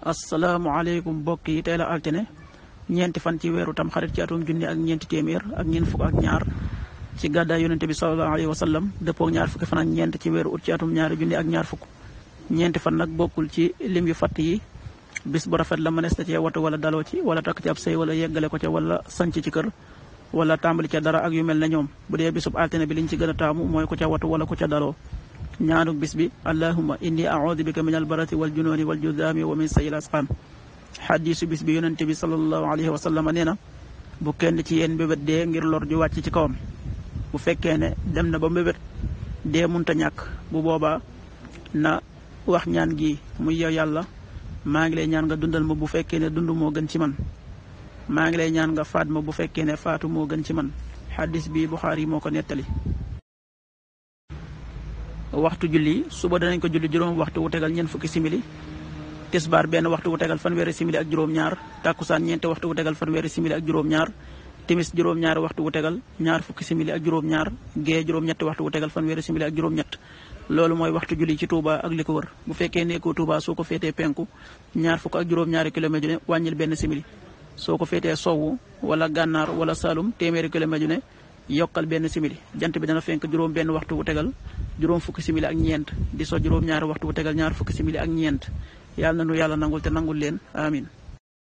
asalaamaaleykum mbokk yi tey la altine ñeenti fan ci weeru tam xarit ci atum junni ak ñeenti téeméer ak ñeent fukk ak ñaar ci gàddaay yonente bi sallallahu alayhi wa sallam dëppoo ñaar fukki fan ak ñeent ci weeru ut ci atum ñaari junni ak ñaar fukk ñeenti fan nag bokkul ci lim yu fatt yi bis bu rafet la mënees na cee watu wala daloo ci wala takk ci ab sëy wala yeggale ko ca wala sanc ci kër wala tàmbali ca dara ak yu mel ne ñoom bu dee bisub altine bi liñ ci gën a taamu mooy ko ca watu wala ko ca daloo ñaanuk bis bi allahuma inni audu bika min albarati wal junooni wal judaami wa min sayil asqaam xadiisu bis bi yonente bi salallahu alayhi wa sallam nee na bu kenn ci yéen mbébét dee ngir lor ju wàcc ci kawam bu fekkee ne dem na ba mbébét dee munta ñàkk bu boobaa na wax ñaan gi muy yow yàlla maa ngi lay ñaan nga dundal ma bu fekkee ne dund moo gën ci man maa ngi lay ñaan nga faat ma bu fekkee ne faatu moo gën ci man xadis bi Buxaari moo ko nettali waxtu julli suba danañ ko julli juróom waxtu wu tegal ñeent fukki simili tisbaar benn waxtu wu tegal fanweeri simili ak juróom-ñaar tàkkusaan ñeenti waxtu wu tegal fanweeri simili ak juróom-ñaar timis juróom-ñaari waxtu wu tegal ñaar fukki simili ak juróom-ñaar gee juróom-ñetti waxtu wu tegal fanweeri simili ak juróom-ñett loolu mooy waxtu julli ci Touba ak li ko wër bu fekkee nekkoo Touba soo ko féetee penku ñaar fukk ak juróom-ñaari kilomètre ne wàññil benn simili soo ko féetee sowwu wala gànnaar wala Saalum téeméeri kilomètre ne yokkal benn simili jant bi dana fenk juróom benn waxtu wu tegal juróom fukki simili ak ñeent di so juróom ñaari waxtu wu tegal ñaar fukki simili ak ñeent yàlla na nu yàlla nangul te nangul leen amin